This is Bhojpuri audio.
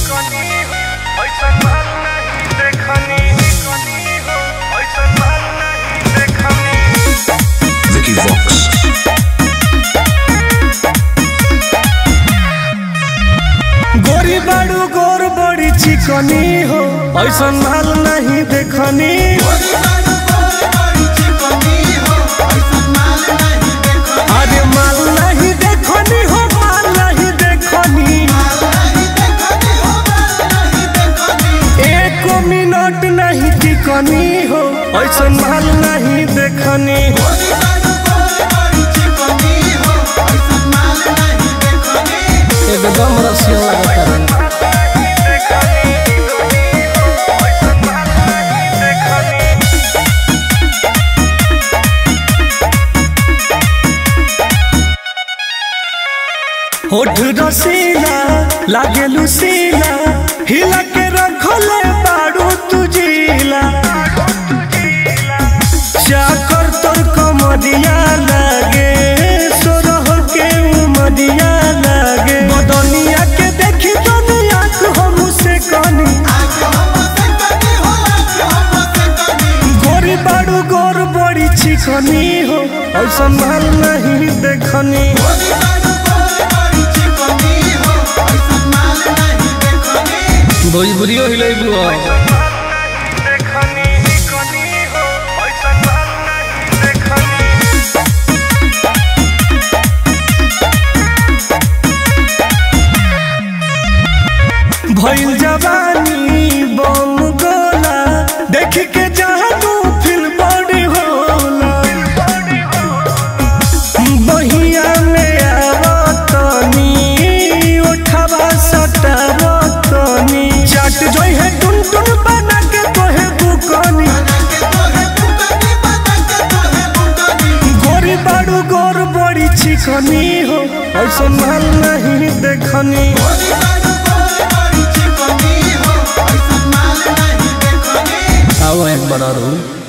Vicky Vox. गोरी बाड़ू गोर बड़ी चिकनी हो ऐसा माल नहीं देखनी अरे माल नहीं देखनी हो माल नहीं देखनी एक मिनट नहीं टिकनी हो ऐसा माल नहीं देखनी एकदम रसिया लगता है होठ रसीला लागे लुसीला हिला के रखले बाड़ू तुझीला चाकर तोर कमरिया लागे सोरह के उमरिया लागे बदनिया के देखी दुनिया को हम से कनी गोरी बाड़ू गोर बड़ी चिकनी हो और संभाल नहीं देखनी भोजपुरियो हिलाई बुआ भइल जवानी बम गोला देख के जहानू फिल बड़ी होला बहिया में आवतनी उठावा सटावतनी चट जोई है टुन टुन बना के तोहे बुकनी गोरी बाड़ू गोर बड़ी चिकनी हो और संभाल नहीं देखनी आओ एक बना रू